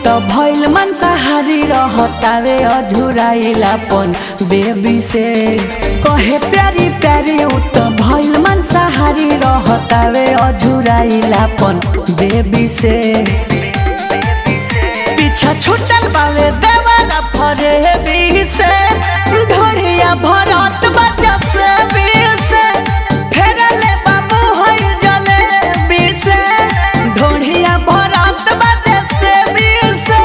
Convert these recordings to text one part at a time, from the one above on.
त भइल मांसाहारी रहतावे अझुराइलापन बेबी से कहे प्यारी प्यारी उ त भइल मांसाहारी रहतावे अझुराइलापन बेबी से पीछा छूटल बावे देवाला फरे बी से ढोरिया भरत बजा से बी से फेरले बाबू होई जले बी से ढोरिया भरत बजा से बी से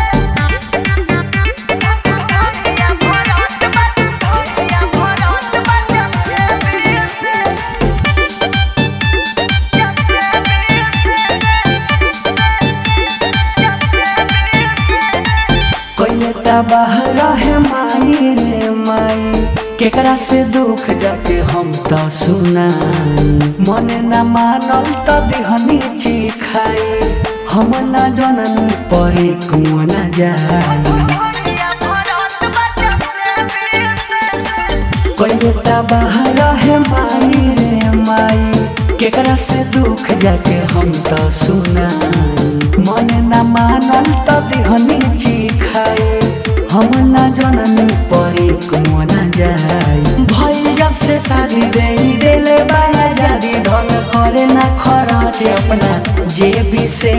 कोई तबाह रहे माई रे माई केकरा से दुख जाके हम तो सुनाई मन न मानल तो दिहनी ची खाई हम न जनन परे कुआं न जाई कोई तबाह रहे माई रे माई केकरा से दुख जाके हम तो सुनाई मन न मानल तो दिहनी ची खाई हम न जननी परे कुआं न जाई भई जब से शादी दे देले बाया जादी धन करे ना खरच अपना जेबी से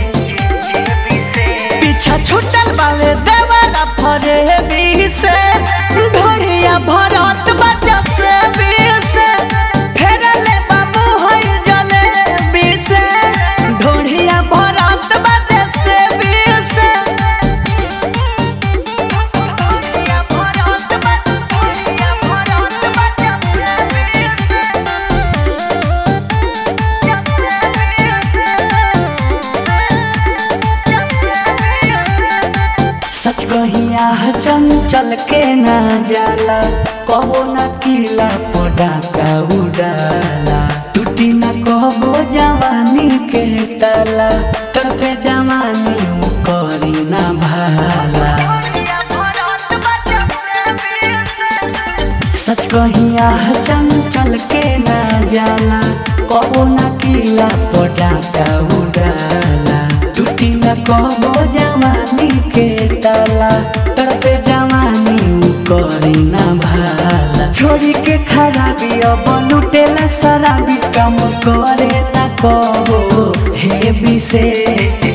पीछा छूटल बावे देवाला फरे बी से ढोरिया भरत बजा से बी से फेरले बाबू होई जले बी से ढोरिया भरत बजा से बी से सच कहिया चंचल के ना जाला कबो ना किला पटाका उड़ाला टूटी ना कबो जवानी के ताला तड़पे जवानी उ करी ना भाला सच कहिया चंचल के ना जाला कबो ना किला पटाका उड़ाला टूटी ना कबो जवानी के ताला तड़पे जवानी उ करी ना भाला छोरी के खराबी अब लुटेला शराबी काम करे ना कबो हे विशेष